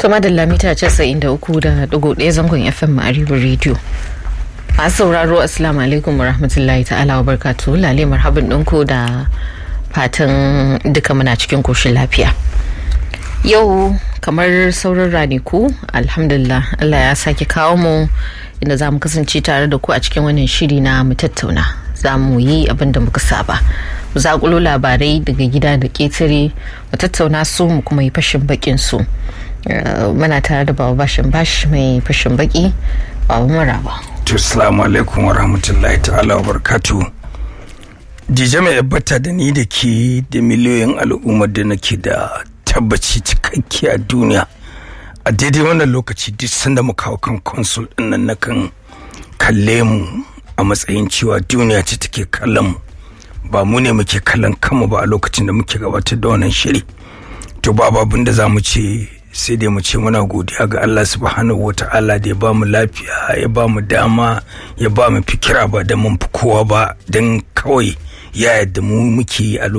To madalla mita casa'in da uku da ɗigo ɗaya zangon FM a Arewa Radio. Masu sauraro Assalamu alaikum wa rahmatullahi ta'ala wa barkatu lale marhaban ɗinku da fatan duka muna cikin koshin lafiya. Yau kamar sauran raniku alhamdulillah Allah ya sake kawo mu inda za mu kasance tare da ku a cikin wannan shiri na mu tattauna za mu yi abin da muka saba. Mu zaƙulo labarai daga gida da ƙetare mu tattauna su mu kuma yi fashin bakin su. muna tare da baba bashin bash mai fashin baki baba maraba to assalamu alaikum wa rahmatullahi ta'ala wa barkatu jije mai yabbata da ni da ke da miliyoyin al'ummar da nake da tabbaci cikakke a duniya a daidai wannan lokaci duk sanda mu kawo kan consul din nan nakan kalle mu a matsayin cewa duniya ce take kallon mu ba mu ne muke kallon kanmu ba a lokacin da muke gabatar da wannan shiri to babu abin da za mu ce sai dai mu ce muna godiya ga Allah subhanahu wata'ala da ya ba mu lafiya ya ba mu dama ya ba mu fikira ba da mun fi kowa ba don kawai ya yadda mu muke a